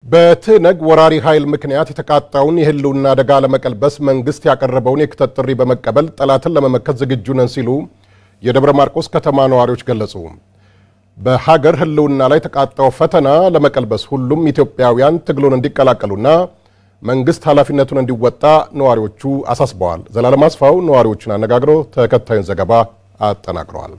በትነግ ወራሪ ኃይል ምክንያት የተቃጣውን የህልውና አደጋ ለመቀልበስ መንግስት ያቀረበውን የክተት ጥሪ በመቀበል ጠላትን ለመመከት ዝግጁ ነን ሲሉ የደብረ ማርቆስ ከተማ ነዋሪዎች ገለጹ። በሀገር ህልውና ላይ የተቃጣው ፈተና ለመቀልበስ ሁሉም ኢትዮጵያውያን ትግሉን እንዲቀላቀሉና መንግስት ኃላፊነቱን እንዲወጣ ነዋሪዎቹ አሳስበዋል። ዘላለም አስፋው ነዋሪዎቹን አነጋግሮ ተከታዩን ዘገባ አጠናቅረዋል።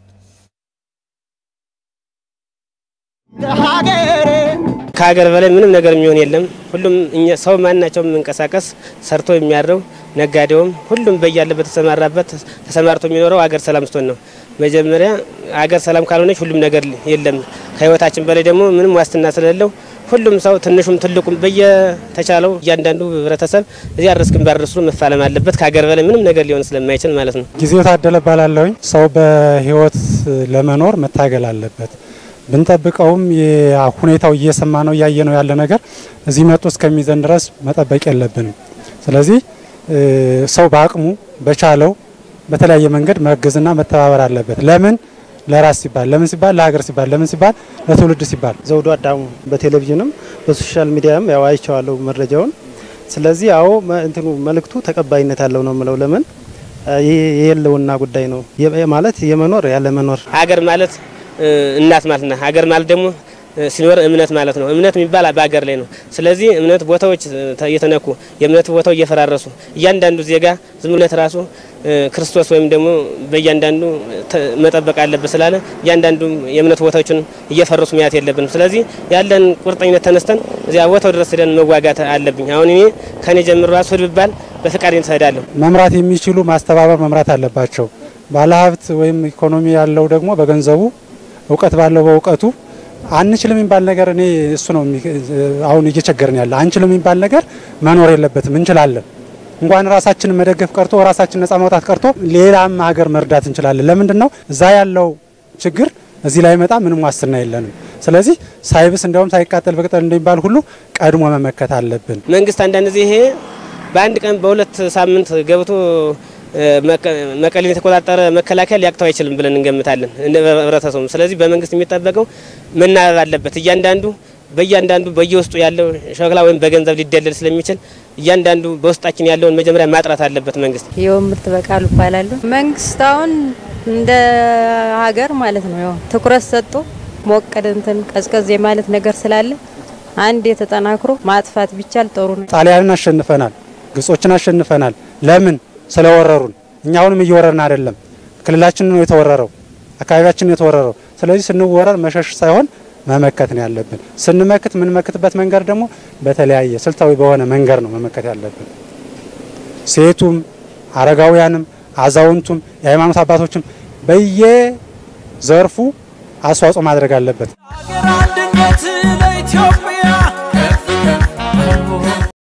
ከሀገር በላይ ምንም ነገር የሚሆን የለም። ሁሉም ሰው ማናቸውም መንቀሳቀስ ሰርቶ የሚያድረው ነጋዴውም፣ ሁሉም በያለበት ተሰማራበት ተሰማርቶ የሚኖረው አገር ሰላም ስትሆን ነው። መጀመሪያ አገር ሰላም ካልሆነች ሁሉም ነገር የለም። ከህይወታችን በላይ ደግሞ ምንም ዋስትና ስለሌለው ሁሉም ሰው ትንሹም ትልቁም በየተቻለው እያንዳንዱ ህብረተሰብ እዚያ ድረስ ግንባር ድረስ መፋለም አለበት። ከሀገር በላይ ምንም ነገር ሊሆን ስለማይችል ማለት ነው። ጊዜው ታደለ ባላለሁኝ ሰው በህይወት ለመኖር መታገል አለበት። ብንጠብቀውም ሁኔታው እየሰማ ነው እያየ ነው ያለ ነገር እዚህ መጡ እስከሚዘን ድረስ መጠበቅ የለብንም። ስለዚህ ሰው በአቅሙ በቻለው በተለያየ መንገድ መገዝና መተባበር አለበት። ለምን ለራስ ሲባል ለምን ሲባል ለሀገር ሲባል ለምን ሲባል ለትውልድ ሲባል። ዘውዱ አዳሙ በቴሌቪዥንም በሶሻል ሚዲያም ያው አይቼዋለሁ መረጃውን። ስለዚህ አዎ እንትኑ መልእክቱ ተቀባይነት ያለው ነው የምለው። ለምን የህልውና ጉዳይ ነው ማለት የመኖር ያለ መኖር ሀገር ማለት እናት ማለት ነው። ሀገር ማለት ደግሞ ሲኖር እምነት ማለት ነው። እምነት የሚባል በሀገር ላይ ነው። ስለዚህ እምነት ቦታዎች እየተነኩ የእምነት ቦታው እየፈራረሱ እያንዳንዱ ዜጋ ዝም ብለት ራሱ ክርስቶስ ወይም ደግሞ በእያንዳንዱ መጠበቅ አለበት ስላለ እያንዳንዱ የእምነት ቦታዎችን እየፈረሱ መያት የለብንም። ስለዚህ ያለን ቁርጠኝነት ተነስተን እዚያ ቦታው ድረስ ሄደን መዋጋት አለብኝ። አሁን እኔ ከኔ ጀምሮ ራሱ ሂድ ብባል በፈቃደኝነት እሄዳለሁ። መምራት የሚችሉ ማስተባበር መምራት አለባቸው። ባለሀብት ወይም ኢኮኖሚ ያለው ደግሞ በገንዘቡ እውቀት ባለው በእውቀቱ አንችልም የሚባል ነገር እኔ እሱ ነው አሁን እየቸገርን ያለ። አንችልም የሚባል ነገር መኖር የለበትም። እንችላለን። እንኳን ራሳችንን መደገፍ ቀርቶ ራሳችን ነጻ ማውጣት ቀርቶ ሌላም ሀገር መርዳት እንችላለን። ለምንድን ነው እዛ ያለው ችግር እዚህ ላይ መጣ ምንም ዋስትና የለንም። ስለዚህ ሳይብስ እንዲያውም ሳይቃጠል በቅጠል እንደሚባል ሁሉ ቀድሞ መመከት አለብን። መንግስት አንዳንድ ጊዜ ይሄ በአንድ ቀን በሁለት ሳምንት ገብቶ መቀሌን የተቆጣጠረ መከላከያ ሊያቅተው አይችልም ብለን እንገምታለን ህብረተሰቡ። ስለዚህ በመንግስት የሚጠበቀው መናበብ አለበት። እያንዳንዱ በእያንዳንዱ በየውስጡ ያለው ሸክላ ወይም በገንዘብ ሊደለል ስለሚችል እያንዳንዱ በውስጣችን ያለውን መጀመሪያ ማጥራት አለበት መንግስት። ይኸው ምርት በቃሉ ይባላሉ። መንግስት አሁን እንደ ሀገር ማለት ነው ያው ትኩረት ሰጥቶ ሞቀድ እንትን ቀዝቀዝ የማለት ነገር ስላለ አንድ የተጠናክሮ ማጥፋት ቢቻል ጥሩ ነው። ጣሊያንን አሸንፈናል፣ ግጾችን አሸንፈናል። ለምን ስለወረሩን። እኛ አሁንም እየወረርን አይደለም። ክልላችን ነው የተወረረው፣ አካባቢያችን ነው የተወረረው። ስለዚህ ስንወረር መሸሽ ሳይሆን መመከት ነው ያለብን። ስንመክት የምንመክትበት መንገድ ደግሞ በተለያየ ስልታዊ በሆነ መንገድ ነው መመከት ያለብን። ሴቱም፣ አረጋውያንም፣ አዛውንቱም፣ የሃይማኖት አባቶችም በየዘርፉ አስተዋጽኦ ማድረግ አለበት። ሀገር አንድነት ለኢትዮጵያ